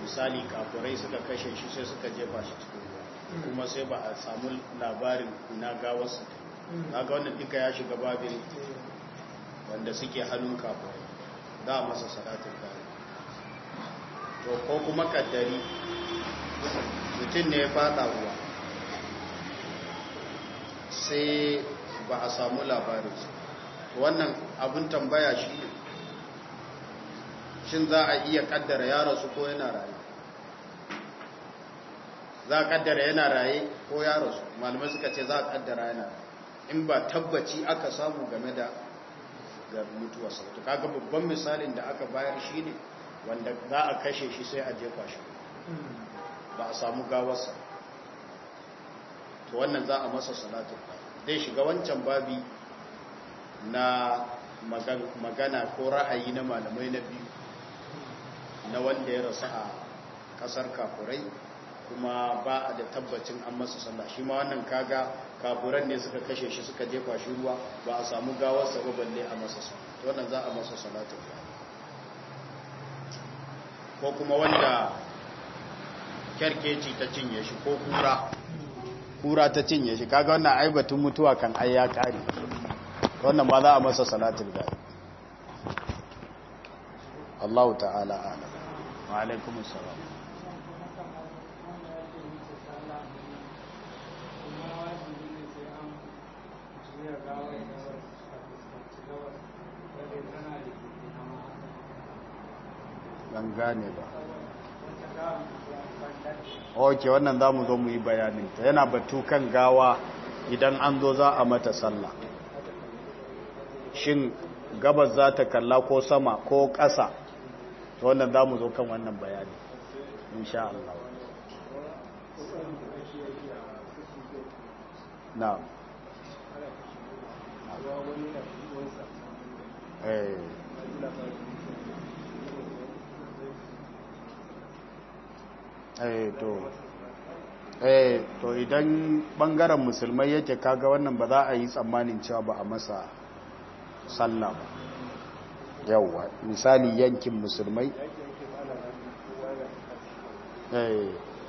misali kafurai suka kashe shi sai suka jefa shi cikin ruwa kuma sai ba a samu labarin ina gawarsa kaga wannan duka ya shiga babin wanda suke hannun kafurai za a masa salatin gari to ko kuma kaddari mutum ne ya fada ruwa sai ba a samu labarinsa wannan abin tambaya shi ne shin za a iya kaddara ya rasu ko yana raye za a kaddara yana raye ko ya rasu malamai suka ce za a kaddara yana in ba tabbaci aka samu game da ga mutuwa sautu kaga babban misalin da aka bayar shi ne wanda za a kashe shi sai a jefa shi ba a samu gawarsa to wannan za a masa salatu zai shiga wancan babi na magana ko ra'ayi na malamai na biyu na wanda ya rasu a kasar kafurai kuma ba a da tabbacin an masa sallah shi ma wannan kaga kafuran ne suka kashe shi suka jefa shi ruwa ba a samu gawarsa ba balle a masa sallah to wannan za a masa salatu ko kuma wanda kyarkeci ta cinye shi ko kura kura ta cinye shi kaga wannan aibatun mutuwa kan ai ya kare wannan ba za a masa salatul ghaib Allah ta'ala a'lam wa alaikum assalam ban gane ba ok wannan za mu zo mu yi bayaninta yana batu kan gawa idan an zo za a mata sallah shin gabas za ta kalla ko sama ko ƙasa to wannan za mu zo kan wannan bayani insha Allah na eh eh to eh to idan bangaren musulmai yake kaga wannan ba za a yi tsammanin cewa ba a masa sallah ba yawwa misali yankin musulmai eh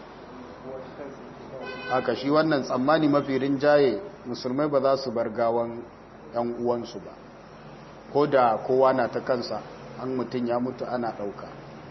haka shi wannan tsammani mafi rinjaye musulmai ba za su bar gawan yan uwansu ba ko da kowa na ta kansa an mutum ya mutu ana ɗauka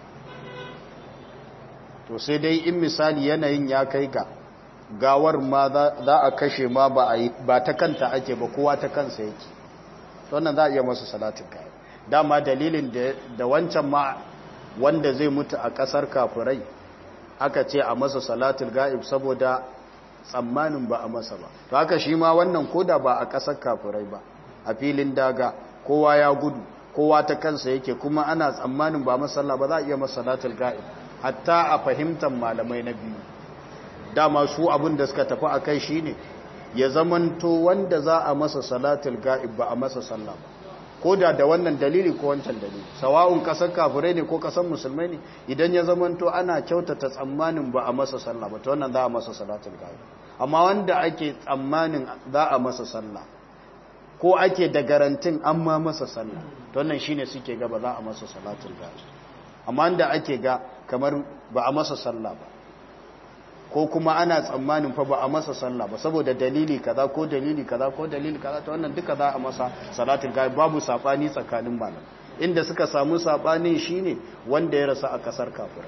to sai dai in misali yanayin ya kai ga gawar ma za a kashe ma ba ta kanta ake ba kowa ta kansa yake wannan za a iya masa salatin kayan dama dalilin da wancan ma wanda zai mutu a kasar kafirai aka ce a masa salatul ga'ib saboda tsammanin ba a masa ba to haka shi ma wannan koda ba a kasar kafirai ba a filin daga kowa ya gudu kowa ta kansa yake kuma ana tsammanin ba masalla ba za a iya masa salatul ga'ib hatta a fahimtar malamai na biyu dama su abin da suka tafi a kai shine ya zamanto wanda za a masa salatul ga'ib ba a masa sallah ba ko da da wannan dalili ko wancan dalili sawa'un kasar kafirai ne ko kasar musulmai ne idan ya zamanto ana kyautata tsammanin ba a masa sallah ba to wannan za a masa salatul ga'ib amma wanda ake tsammanin za a masa sallah ko ake da garantin an ma masa sallah to wannan shine suke ga ba za a masa salatul ga'ib amma wanda ake ga kamar ba a masa sallah ba ko kuma ana tsammanin fa ba a masa sallah ba saboda dalili kaza ko dalili kaza ko dalili kaza to wannan duka za a masa salatul ghaib babu sabani tsakanin malam inda suka samu sabani shine wanda ya rasa a kasar kafirai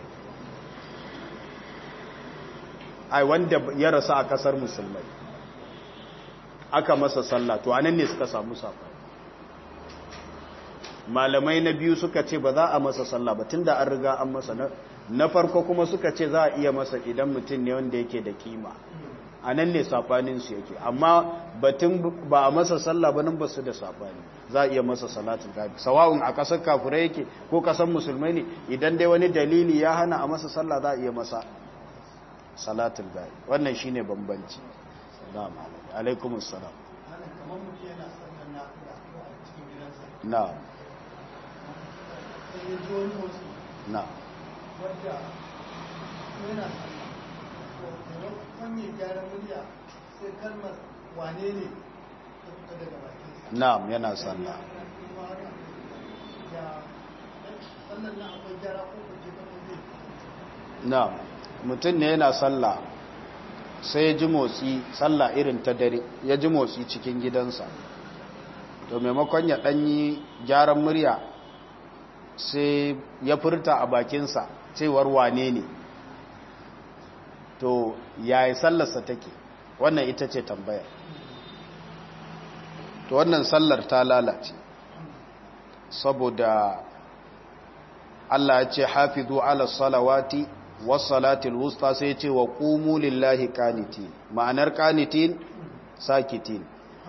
ai wanda ya rasa a kasar musulmai aka masa sallah to anan ne suka samu sabani malamai na biyu suka ce ba za a masa sallah ba tunda an riga an masa na farko kuma suka ce za a iya masa idan mutum ne wanda yake da kima a nan ne saɓaninsu yake amma batun ba a masa sallah ba nan ba su da saɓani za a iya masa salatin gabi sawa'un a ƙasar kafurai yake ko ƙasar musulmai ne idan dai wani dalili ya hana a masa sallah za a iya masa salatin gabi wannan shi ne bambanci alaikumus salam na na wadda yana wani gyara murya sai kalmar wane ne ta fita daga bakinsa na'am yana sallah ya sannan na akwai gyara ko kuke ta kuke na mutum ne yana sallah sai ya ji motsi sallah irin ta dare ya ji motsi cikin gidansa to maimakon ya ɗanyi gyaran murya sai ya furta a bakinsa cewar wane ne to yayi sallarsa take wannan ita ce tambayar to wannan sallar ta lalace saboda Allah ya ce hafizu ala salawati was salatil wusta sai ce wa qumu lillahi qanitin ma'anar qanitin sakitin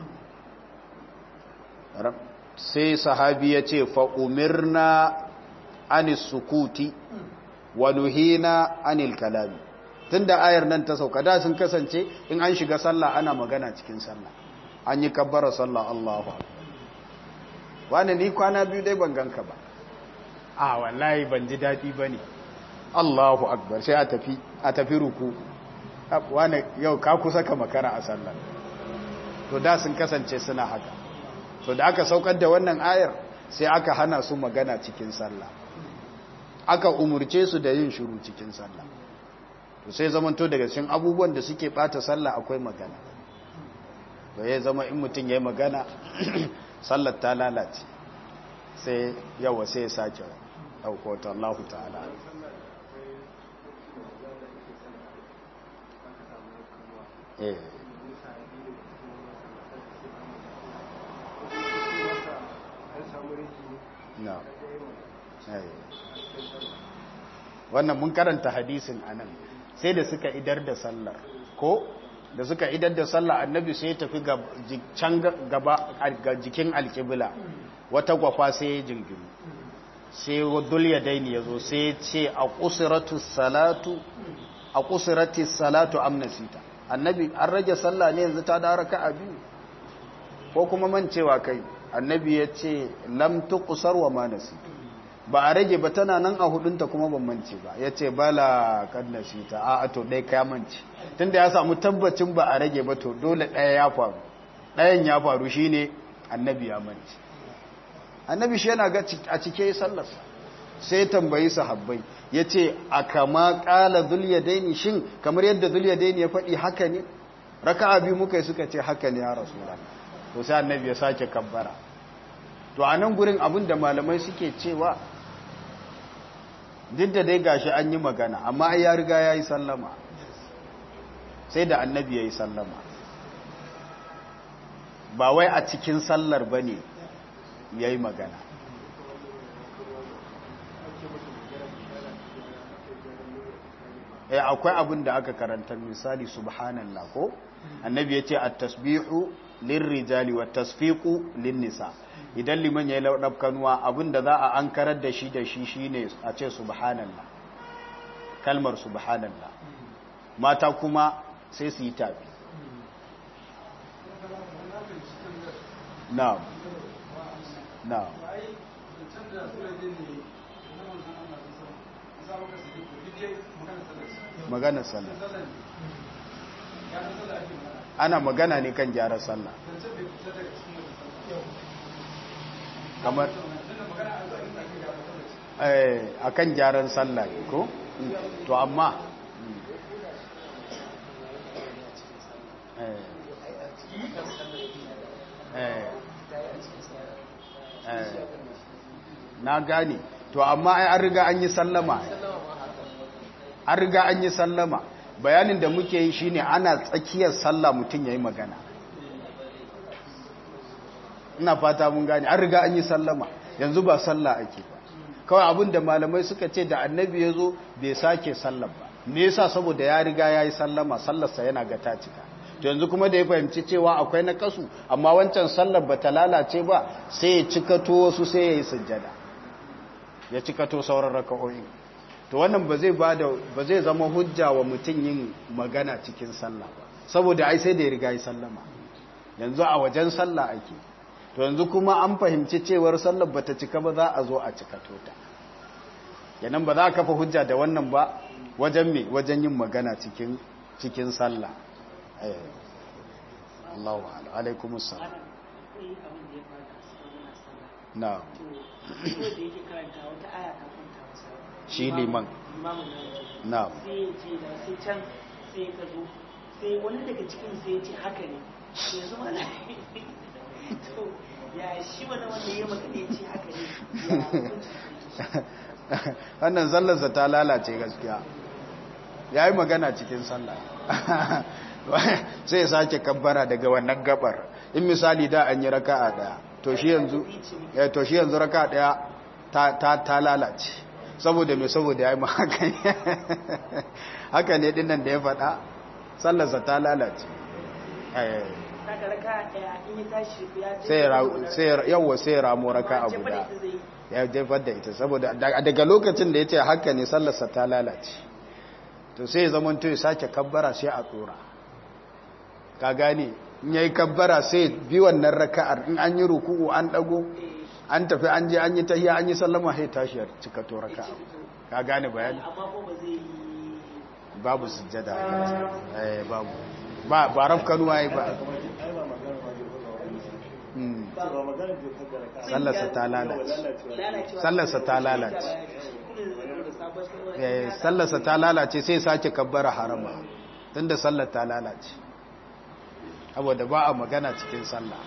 sai sahabi ya ce fa umirna anis sukuti wa nuhina anil kalami tunda ayar nan ta sauka da sun kasance in an shiga sallah ana magana cikin sallah an yi kabbara sallah Allahu wani ni kwana biyu dai ban ganka ba a wallahi ban ji daɗi ba ne Allahu akbar sai a tafi a tafi ruku wani yau ka kusa ka makara a sallah to da sun kasance suna haka to da aka saukar da wannan ayar sai aka hana su magana cikin sallah aka umurce su da yin shiru cikin sallah to sai zamanto daga cikin abubuwan da suke bata sallah akwai magana to ya zama in mutum ya yi magana sallar ta lalace sai yawa sai ya sake ɗaukota Allah ta'ala eh no wannan mun karanta hadisin anan sai da suka idar da sallar ko da suka idar da sallar annabi sai ya tafi can gaba ga jikin alkibila wata gwafa sai ya jingiru sai dul ya daini ya zo sai ya ce a kusuratu salatu a kusurati salatu amnasita annabi an rage sallah ne yanzu ta da raka a biyu ko kuma mancewa kai annabi ya ce lam tuqsar wa ma nasita ba a rage ba tana nan a hudunta kuma ban mance ba ya ce bala kan nasita a to dai ka mance tunda ya samu tabbacin ba a rage ba to dole ɗaya ya faru ɗayan ya faru shine annabi ya mance annabi shi yana ga a cike sallarsa sai tambayi sahabbai ya ce a kama ƙala daini shin kamar yadda daini ya faɗi haka ne raka biyu muka yi suka ce haka ne ya rasu to sai annabi ya sake kabbara to a nan gurin abin da malamai suke cewa duk da dai gashi an yi magana amma ai ya riga ya yi sallama sai da annabi ya yi sallama ba wai a cikin sallar ba ne ya yi magana eh akwai abin da aka karanta misali subhanallah ko annabi ya ce at-tasbihu lirrijali wa tasfiqu lin-nisa idan liman yayi laudab kanuwa abin da za a ankarar da shi da shi shine a ce subhanallah kalmar subhanallah mata kuma sai su yi tafi na'am na'am magana sallah ana magana ne kan gyara sallah kamar a kan gyaran sallah ko to amma na gane to amma ai an riga an yi sallama an riga an yi sallama bayanin da muke yi shine ana tsakiyar sallah mutum yayi magana ina fata mun gane an riga an yi sallama yanzu ba sallah ake ba kawai abin da malamai suka ce da annabi ya zo bai sake sallah ba me yasa saboda ya riga ya yi sallama sallarsa yana ga ta cika to yanzu kuma da ya fahimci cewa akwai na kasu amma wancan sallar ba ta lalace ba sai ya cikato wasu sai ya yi sujjada ya cikato sauran raka'o'in to wannan ba zai bada ba zai zama hujja wa mutum yin magana cikin sallah ba saboda ai sai da ya riga yi sallama yanzu a wajen sallah ake to yanzu kuma an fahimci cewar sallar bata cika ba za a zo a cikato ta yanan ba za a kafa hujja da wannan ba wajen me wajen yin magana cikin cikin sallah eh Allahu alaikumus salam na shi liman imamu na na'am sai ya ce da sai can sai ka zo sai wani daga cikin sai ya ce haka ne yanzu mana to ya shi wani wanda ya maka ne ya ce haka ne ya hukunci wannan sallarsa ta lalace gaskiya ya yi magana cikin sallah sai ya sake kabbara daga wannan gabar in misali da an yi raka'a daya to shi yanzu eh to shi yanzu raka'a daya ta ta ta lalace saboda me saboda yayi haka haka ne dinnan da ya faɗa sallarsa ta lalace eh saka raka daya in ya tashi ya je sai ra sai yawa sai ramo raka'a Jefa da guda ita zai yi. ya jefar da ita saboda da- daga lokacin da ya ce haka ne sallarsa ta lalace to sai ya zama to ya sake kabbara sai a tsora ka gane in yayi kabbara sai bi wannan raka'ar in an yi ruku'u an dago an tafi an je an yi tahiyya an yi sallama sai tashi ya cika to raka'a ka gane bayani amma ko ba zai yi babu sujjada a kansa. eh babu ba ba rafkanu ai ba Hmm. sallarsa ta lalace lalacewa sallarsa ta lalace Eh, sallarsa ta lalace sai sake kabbara harama tunda sallar ta lalace saboda ba a magana cikin sallah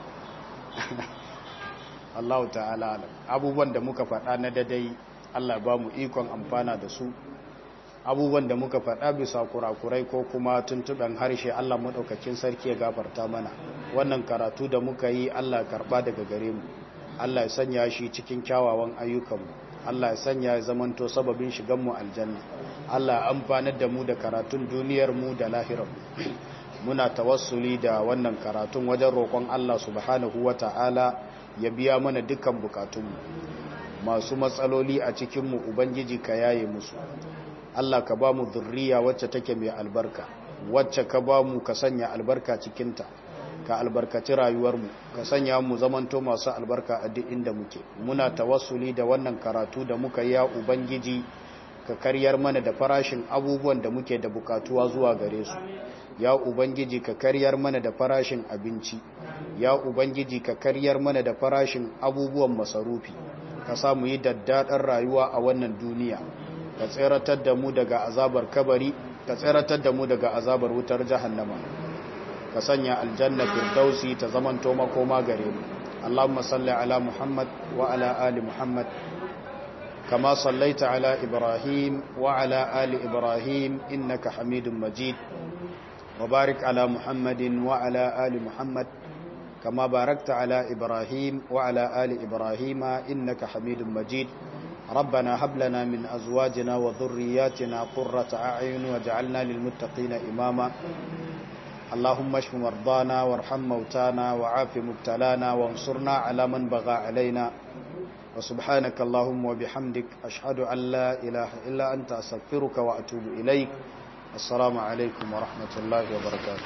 Allah ta'ala alam. abubuwan da muka faɗa na dadai Allah ba mu ikon amfana da su abubuwan da muka faɗa bisa kurakurai ko kuma tuntuɓen harshe Allah maɗaukakin sarki ya gafarta mana wannan karatu da muka yi Allah karɓa daga gare mu Allah ya sanya shi cikin kyawawan ayyukanmu Allah ya sanya ya zamanto sababin shiganmu aljanna Allah ya amfanar da mu da karatun duniyar mu da lahirar muna tawassuli da wannan karatun wajen roƙon Allah subhanahu wata'ala ya biya mana dukkan bukatunmu masu matsaloli a cikinmu ubangiji ka yaye musu Allah ka ba mu zurriya wacce take mai albarka wacce ka ba mu ka sanya albarka cikinta ka albarkaci rayuwarmu ka sanya mu zamanto masu albarka a duk inda muke muna tawassuli da wannan karatu da muka yi ya ubangiji ka karyar mana da farashin abubuwan da muke da bukatuwa zuwa gare su ya ubangiji ka karyar mana da farashin abinci ya ubangiji ka karyar mana da farashin abubuwan masarufi ka samu yi daddaɗar rayuwa a wannan duniya ka tseratar da mu daga azabar kabari ka tseratar da mu daga azabar wutar jahannama ka sanya aljanna firdausi ta zamanto makoma gare mu Allahumma salli ala Muhammad wa ala ali Muhammad kama sallaita ala Ibrahim wa ala ali Ibrahim innaka Hamidum Majid wa barik ala Muhammadin wa ala ali Muhammad kama barakta ala Ibrahim wa ala ali Ibrahim innaka Hamidum Majid ربنا هب لنا من أزواجنا وذرياتنا قرة أعين وجعلنا للمتقين إماما اللهم اشف مرضانا وارحم موتانا وعاف مبتلانا وانصرنا على من بغى علينا وسبحانك اللهم وبحمدك أشهد أن لا إله إلا أنت أستغفرك وأتوب إليك السلام عليكم ورحمة الله وبركاته